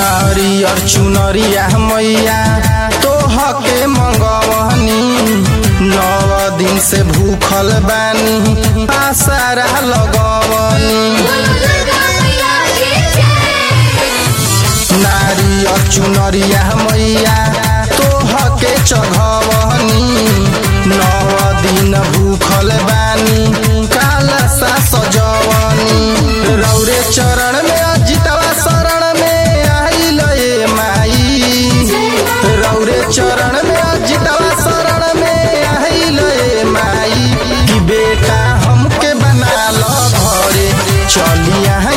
नारियर चुनरिया मैया तोह के मंगवनी नव दिन से भूखल बानी आसारा लगवनी नारियर चुनरिया मैया तोह के चघवनी नव दिन भूखल बानी काला सा सजवनी रौरे चरण में अजितवा शरण में आइल ए माई रौरे चरण में अजितवा शरण में आइल ए माई कि बेटा हमके बना लो घरे चलिया